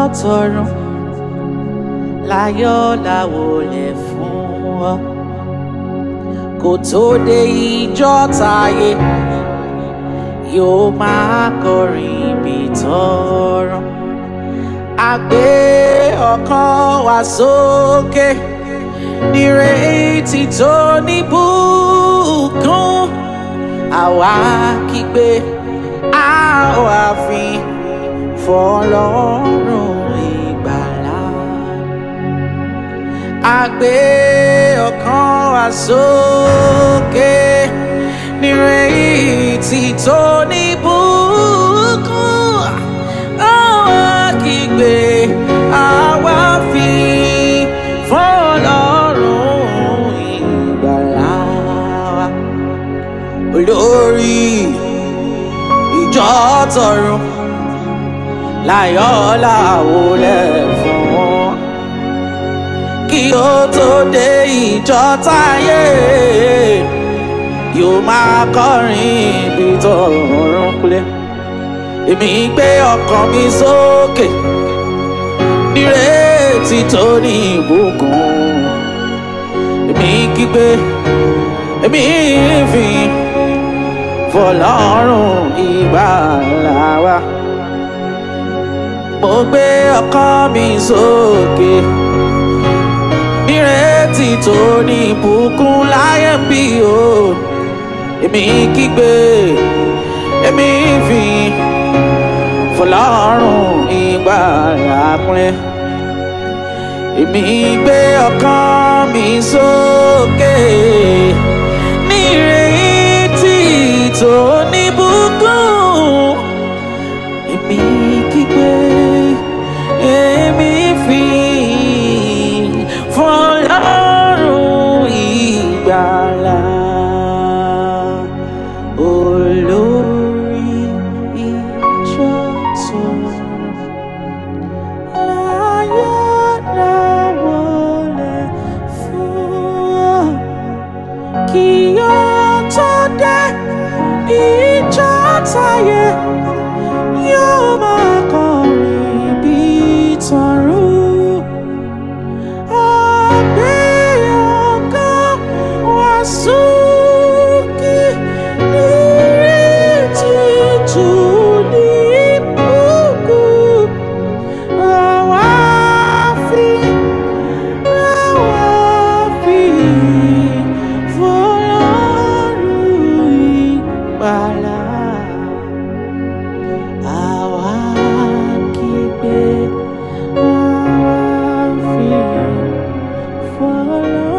tọ̀run láyọ̀ láwọlẹ̀ fún ọ kò tó dé ìjọ táyé yóò máa kọrin bí tọ̀run a gbé ọkàn wa sókè nírètí tó níbùkún àwa kígbe àwa fi fọlọ́run ìgbàlà a gbé ọkàn wa sókè nírètí tó níbùkún àwa kígbe àwa fi fọlọ́run ìgbàlà wa olórí ìjọ tọ̀run láyọ̀ láwọlẹ̀ fún wọn kí ó tó dé ìjọ táyé yóò máa kọrin ibi tọ̀run kulẹ̀ èmi gbé ọkàn mi sókè nírètí tó ní ìbùkún èmi kígbe èmi fi fọlọ́run ìgbàlà wa mo gbé ọkàn mi sókè nírètí tó ní ìbùkún láyé ń bí o èmi kígbe èmi fi fọlọ́run ìgbàlà kúnlẹ̀ èmi gbé ọkàn mi sókè nírètí tó níbùkún èmi kígbe èmi fi fọlọ́run ìgbàlà olórí ìjọ tó láyọ̀ láwọlẹ̀ fún ọ kí ó tó dé ìjọ táyé yóò máa kọrin bí tọ̀run. Àgbé ọkàn wá sókè nírètí tó ní ìbùkún. Àwa fi, àwa fi fọlọ́run ìgbàlà. Àwa kígbe, àwa fi fọlọ́run.